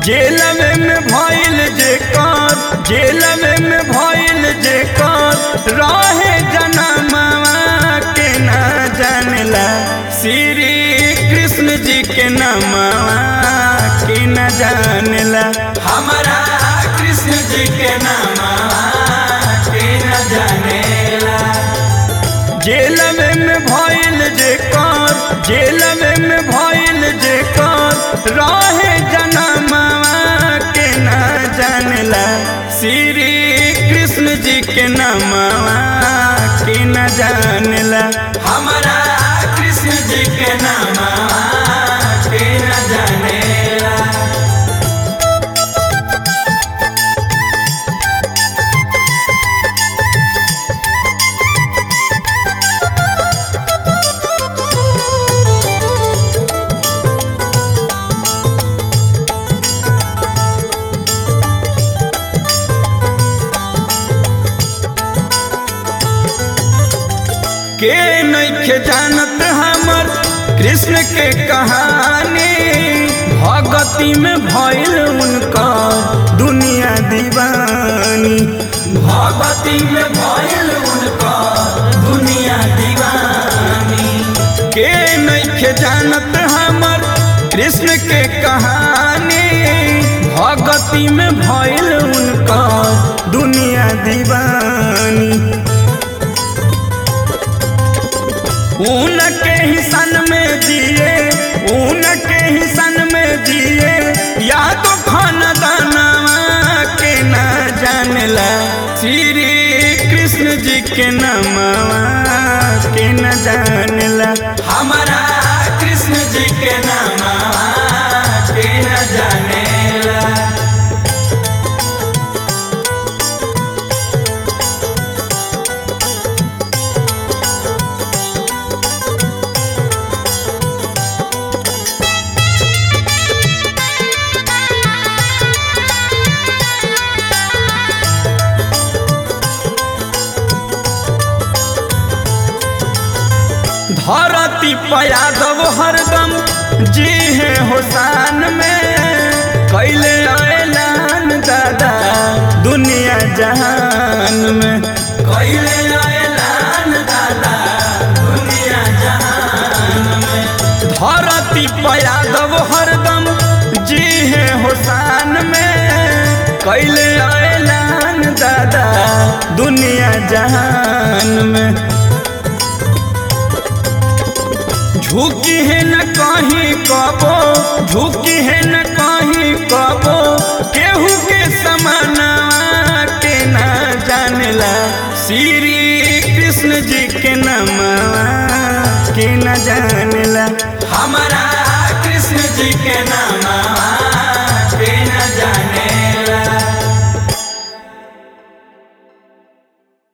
जेलवे में भइल जेकर जेलवे में भइल जेकर रहे जनमवा के ना जानला श्री कृष्ण जी के नामवा के न जानला हमारा कृष्ण जी के नामवा के न जानेला जेलवे में भइल जेकर जेलवे में भइल जेकर रहे जनमवा के ना जानला श्री कृष्ण जी के नामवा के न जानला हमारा कृष्ण जी के नामवा के न जानेला के नइखे जानत हमर कृष्ण के कहानी भगती में भइल उनका दुनिया दीवानी भगती में भइल उनका दुनिया दीवानी के नइखे जानत हमर कृष्ण के कहानी भगती में भइल उनका दुनिया दीवानी उनके ही सन में जिए उनके ही सन में जिए या तो खानदानवा के ना जानला श्री कृष्ण जी के नामवा के न जानला हमारा कृष्ण जी के नामवा के न जानेला धरती पयादव हरदम जी है हुसान में कैले ऐलान दादा दुनिया जहान में कैले ऐलान दादा दुनिया जहान में धरती पयादव हरदम जी है हुसान में कैले ऐलान दादा दुनिया जहान में झुकी है न कहीं कबो झुकी है न कहीं कबो केहू के समाना के ना जानला श्री कृष्ण जी के नामवा के न जानला हमारा कृष्ण जी के नाम